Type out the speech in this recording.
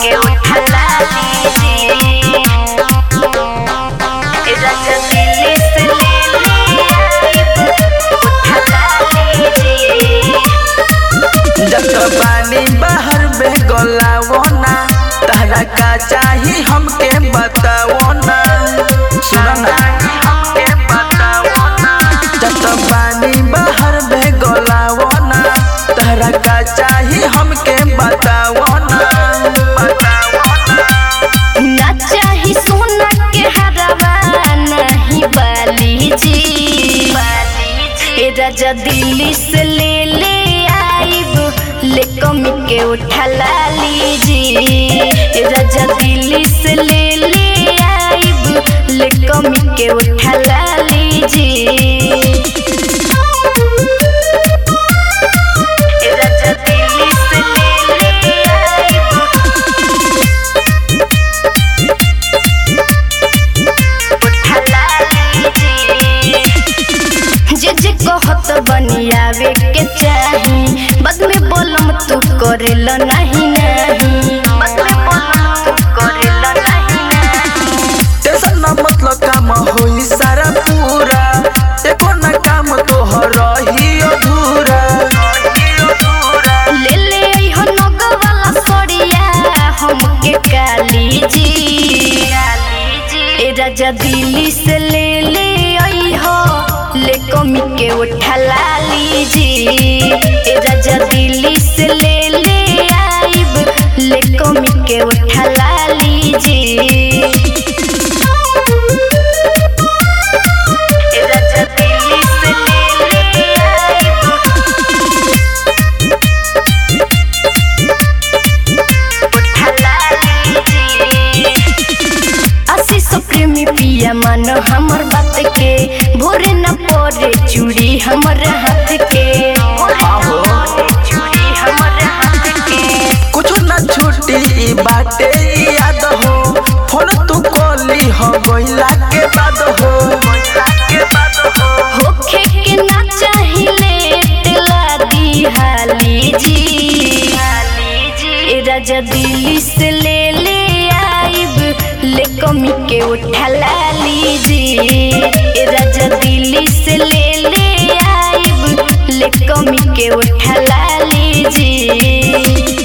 के उठला लीजिए राजा दिल्ली से ले ले उठला लीजिए जत पानी बाहर में गलावो ना तहरा का चाही हमके बतावो ना सुनो ना हमके बतावो ना जत पानी बाहर में गलावो ना तहरा का चाही हमके बतावो ना बतावो ना ना चाही सोना के हरवा नहीं बाली जी ए राजा दिल्ली से ले ले आइब ले कमी के उठला लीजी ए राजा दिल्ली से ले ले आइब ले कमी के उठला लीजी ए राजा दिल्ली से ले ले आइब उठला लीजिए जे जे कहत बनियावे के चाही बद में बोलम तू करेल नहीं नहीं बद में बोलम तू करेल नहीं नहीं टेंशन ना मतलब काम होई सारा पूरा एको ना काम तोहर रही अधूरा ले ले अइहो नग वाला सड़िया हमके काली जी ए राजा दिल्ली से ले ले अइहो ले कमी के उठला लीजी ए राजा दिल्ली से ले ले आइब ले कमी के उठला लीजी ए राजा दिल्ली से ले ले आइब उठला लीजिए आशीष प्रेमी पिया मन हमर बात के भोरे न पड़े चूड़ी हमर हाथ के आहो। चूड़ी हमर हाथ के कुछ ना छूटी ई बाटे ई याद हो फोन तू कॉली हो गइला के बाद हो गइला के बाद हो होखे के ना चाहिले टेला दी हाली जी ए राजा दिल्ली से ले ले आइब ले कमी के उठला लीजी ए राजा दिल्ली से ले ले आइब ले कमी के उठला लीजी